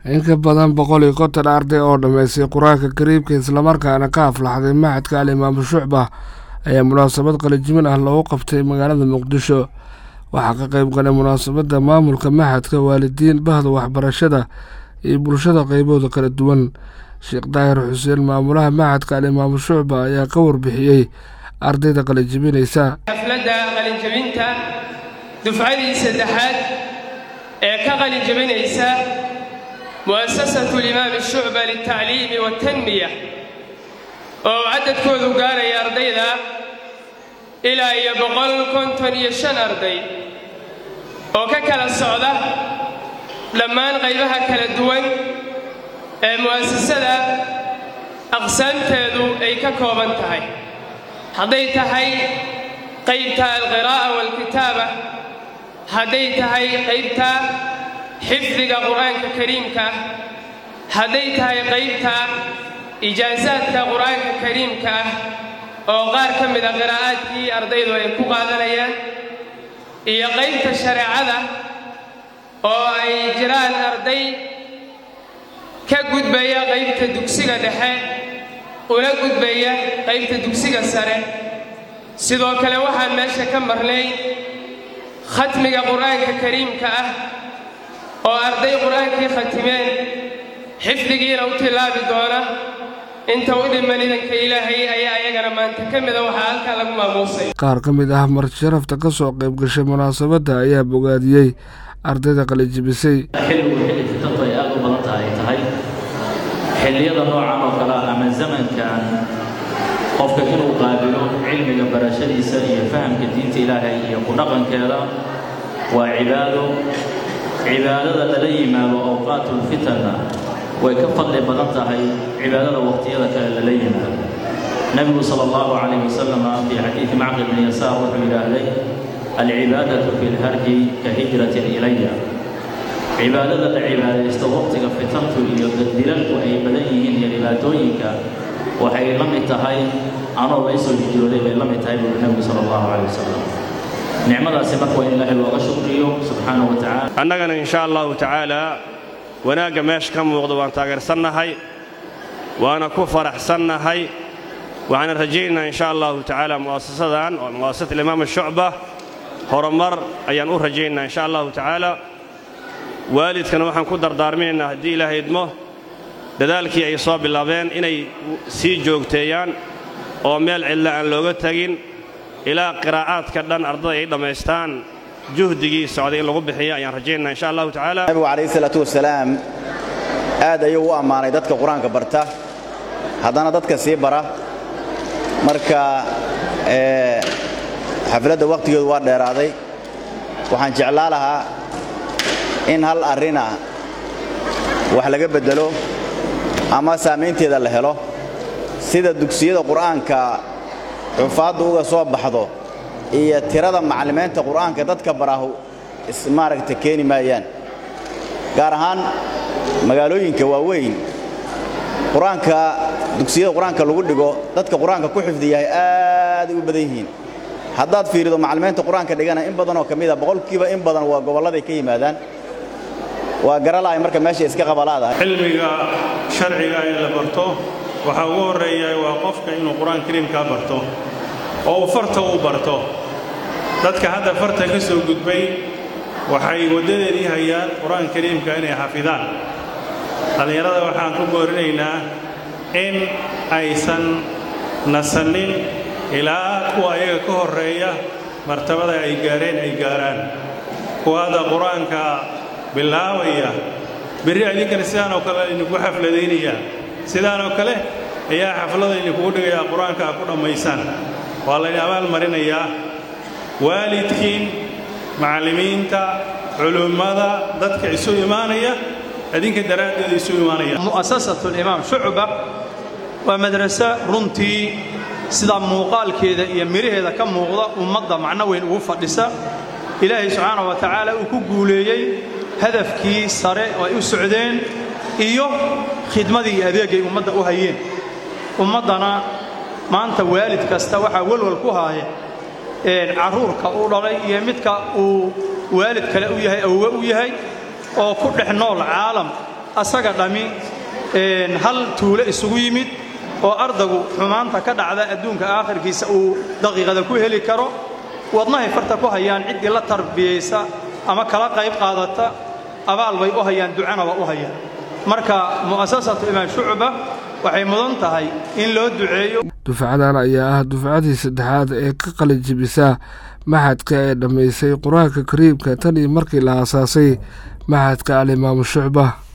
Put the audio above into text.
in ka badan boqol iyo konton arday oo dhammaystay qur-aanka kariimka islamarkaana ka aflaxday maxadka alimaamu shucba ayaa munaasabad qalijimin ah loogu qabtay magaalada muqdisho waxaa ka qayb galay munaasabadda maamulka maxadka waalidiin bahda waxbarashada iyo bulshada qaybooda kala duwan sheekh daahir xuseen maamulaha maxadka alimaamu shucba ayaa ka warbixiyey ardayda qalijibinaysa xafladda qalinjabinta dufcadii saddexaad ee ka qalinjabinaysa mu'asasatu limaami shucba liltacliimi waatanmiya oo cadadkoodu gaaraya ardayda ilaa iyo boqol konton iyo shan arday oo ka kala socda dhammaan qaybaha kala duwan ee mu'asasada aqsaamteedu ay ka kooban tahay hadday tahay qaybta alqiraa'a waalkitaaba hadday tahay qaybta xifdiga qur'aanka kariimka hadday tahay qaybta ijaasaadka qur'aanka kariimka ah oo qaar ka mida qiraa'aadkii ardaydu ay ku qaadanayaan iyo qaybta shareecada oo ay jiraan arday ka gudbaya qaybta dugsiga dhexe una gudbaya qaybta dugsiga sare sidoo kale waxaan meesha ka marnay khatmiga qur'aanka kariimka ah oo arday qur'aankii khatimeen xifdigiina u tilaabi doona inta u dhiman idanka ilaahay ayaa ayagana maanta ka mida waxaa halkaa lagu maamuusay qaar ka mid ah martisharafta ka soo qayb gashay munaasabadda ayaa bogaadiyey ardayda qalijibisay xilligu xilli fitantu ay aad u badan tahay tahay xilliyada noocan oo kale ah ama zamankan qofka inuu qaabilo cilmiga barashadiisa iyo fahamka diinta ilaahay iyo ku dhaqankeeda waa cibaado cibaadada lala yimaado awqaatulfitanna way ka fadli badan tahay cibaadada waqtiyada kale lala yimaado nebigu sala allahu calayh wasalama fii xadiidi macqil bni yasaar wuxuu yidhaahday alcibaadatu fi lharji ka hijratin ilaya cibaadada la cibaadaysto waqtiga fitantu iyo daddilalku ay badan yihiin iyo dhibaatooyinka waxay la mid tahay anoo laysoo hijrooday bay la mid tahay buuri nebigu sala allahu calayh wasalam nicmadaasi marka waa in ilaahay looga shukriyo subxaanahu wa tacala annagana insha allahu tacaalaa wanaagga meesha ka muuqda waan taageersannahay waana ku faraxsannahay waxaana rajaynaynaa insha allahu tacaala mu'asasadan oo mu'asasat alimaam shucba horumar ayaan u rajaynaynaa insha allahu tacaala waalidkana waxaan ku dardaarminaynaa haddii ilaahay idmo dadaalkii ay soo bilaabeen inay sii joogteeyaan oo meel cidla aan looga tegin ilaa qiraa'aadka dhan ardada ay dhammaystaan juhdigii socday in lagu bixiya ayaan rajaynaa insha allahu tacaala nabigu calayhi salaatu wasalaam aad ayuu u ammaanay dadka qur-aanka barta haddana dadka sii bara marka xafladda wakhtigeedu waa dheeraaday waxaan jeclaa lahaa in hal arrina wax laga beddelo ama saamaynteeda la helo sida dugsiyada qur'aanka xufaaddu uga soo baxdo iyo tirada macallimiinta qur'aanka dadka barahu maaragta keeni maayaan gaar ahaan magaalooyinka waaweyn qur-aanka dugsiyada qur-aanka lagu dhigo dadka qur-aanka ku xifdiyahay aaday u badan yihiin haddaad fiirido macallimiinta qur-aanka dhigana in badanoo ka mida boqolkiiba in badan waa gobolladay ka yimaadaan waa garalahay marka meesha iska qabalaadahay cilmiga sharciga ee la barto waxaa ugu horreeya waa qofka inuu qur-aan kariimkaa barto oo uu farta u barto dadka hadda farta ka soo gudbay waxay waddadeedii hayaan qur-aan kariimka inay xafidaan dhallinyarada waxaan ku boorinaynaa in aysan nasannin ilaa kuwa ayaga ka horreeya martabada ay gaareen ay gaaraan kuwa hadda qur-aanka bilaabaya berri idinkana sidaan oo kale idinku xafladaynayaa sidaan oo kale ayaa xaflada idinkugu dhigayaa qur-aanka a ku dhammaysaan waa laydin abaal marinayaa waalidkiin macallimiinta culummada dadka isu imaanaya idinka daraaddeeda isu imaanaya mu'asasatu alimaam shucba waa madraso runtii sida muuqaalkeeda iyo midhaheeda ka muuqda ummadda macno weyn ugu fadhisa ilaahay subxaana wa tacaala uu ku guuleeyey hadafkii sare oo ay u socdeen iyo khidmadii iyo adeegay ummadda u hayeen ummaddana maanta waalid kasta waxaa welwal ku haaya carruurka u dhalay iyo midka uu waalid kale u yahay awwe u yahay oo ku dhex nool caalam asaga dhammi hal tuulo isugu yimid oo ardagu xumaanta ka dhacda adduunka aakhirkiisa uu daqiiqada ku heli karo wadnahay farta ku hayaan ciddii la tarbiyaysa ama kala qayb qaadata abaal bay u hayaan ducana waa u hayaan marka mu'asasatu imaam shucba waxay mudan tahay in loo duceeyo dufcadan ayaa ah dufcadii saddexaad ee ka qalijibisa maxadka ee dhammaysay qur-aanka kariimka tan iyo markii la aasaasay maxadka alimaamu shucba